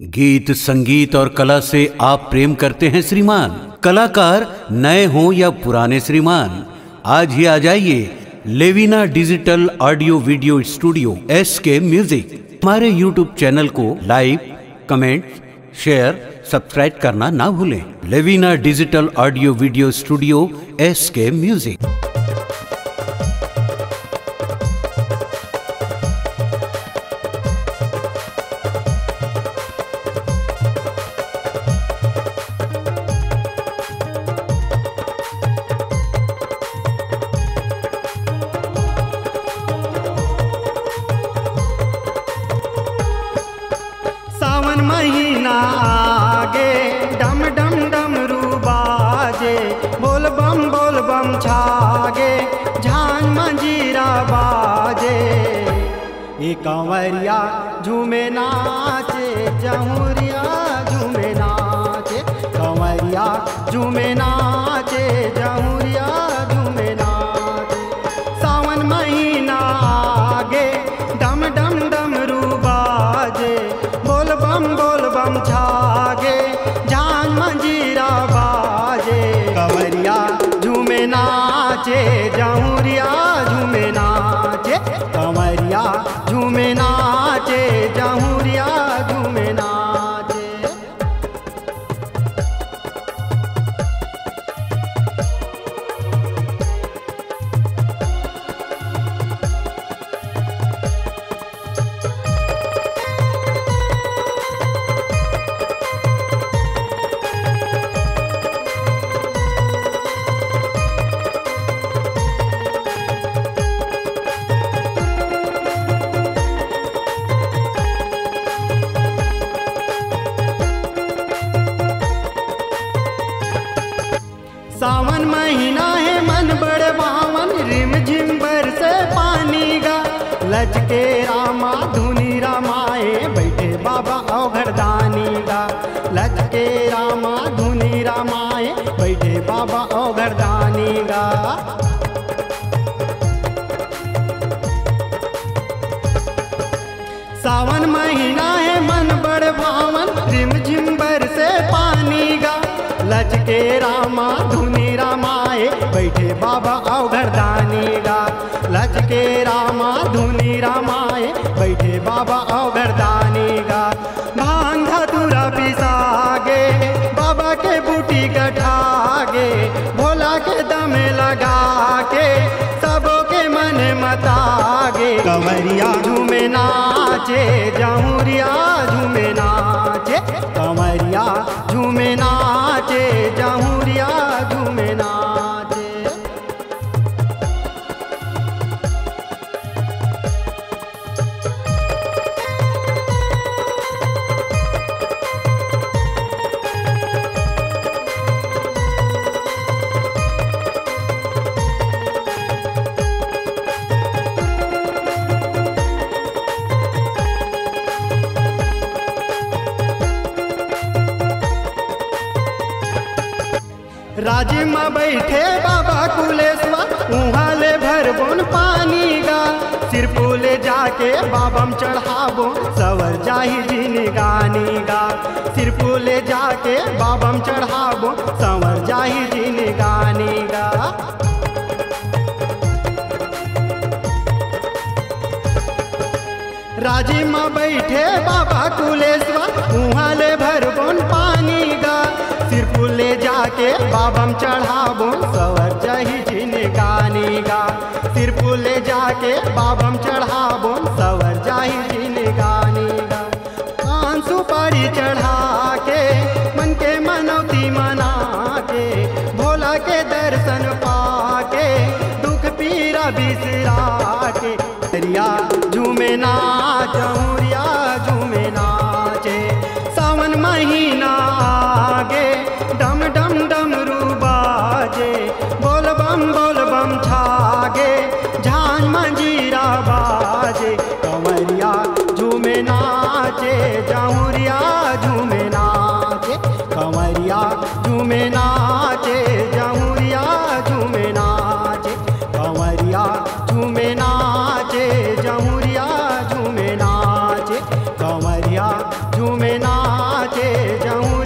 गीत संगीत और कला से आप प्रेम करते हैं श्रीमान कलाकार नए हों या पुराने श्रीमान आज ही आ जाइए Levina digital audio video studio S K music हमारे यूट्यूब चैनल को लाइक कमेंट शेयर सब्सक्राइब करना ना भूलें Levina digital audio video studio S K music सावन महीना आगे डम डम डम बाजे बोल बम बोल बम छागे झान मंजीरा बाजे ये कंवरिया झूमे नाचे जहुरिया झूमे नाचे कंवरिया झूमे नाचे जहुरिया झूमे नाचे सावन महीना आगे डम डम डम बाजे बोल बम बोल बम छागे जान मंजीरा बाजे कंवरिया झूमे नाचे जहुरिया झूमे नाचे कंवरिया झूमे नाचे जहुरिया झूमे नाचे सावन महीना है मन बड़ बावन रिम झिम से पानी गा लचके रामा धुनी रामाए बैठे बाबा औघरदानी गा लचके रामा धुनी रामाए बैठे बाबा औघरदानी गा सावन महीना है मन बड़ भावन रिम झिम से पानी गा लचके रामा धुनी रामाए बैठे बाबा अवघरदानी गा लचके रामा धुनी रामाए बैठे बाबा अवघरदानी गा भांग धतुरा पिसागे बाबा के बूटी कठागे भोला के दम लगा के सबों के मन मतागे कंवरिया झूमे नाचे जमुरिया झूमे नाचे कंवरिया झूमे नाचे जमुरिया झूमे नाचे राजी में बैठे बाबा कुलेश्वर उहाँ ले भरबोन पानी गा सिर ले जाके बाबम चढ़ाबो सवर जाही जिनी गानी गा सिर ले जाके बाबम चढ़ाबो सवर जाही जिनी गानी गा राजी में बैठे बाबा कुलेश्वर उहाँ ले भरबोन पानी गा सिर ले जाके बाबम चढ़ाबो सवर जही जिन गानी गा सिर ले जाके बाबम चढ़ाबो सवर जाही जिन गानी गा कान सुपारी चढ़ा के मन के मनौती मना के भोला के दर्शन पाके दुख पीरा बिसरा के दरिया झूमे नाच हुरिया झूमे नाचे सावन महीना आगे डम डम डम बाजे बोल बम बोल बम छागे झान मंजीरा बाजे कंवरिया झूमे नाचे जहुरिया झूमे नाचे कंवरिया झूमे नाचे जहुरिया झूमे नाचे कंवरिया झूमे नाचे जहुरिया झूमे नाचे कंवरिया झूमे नाचे के जऊँ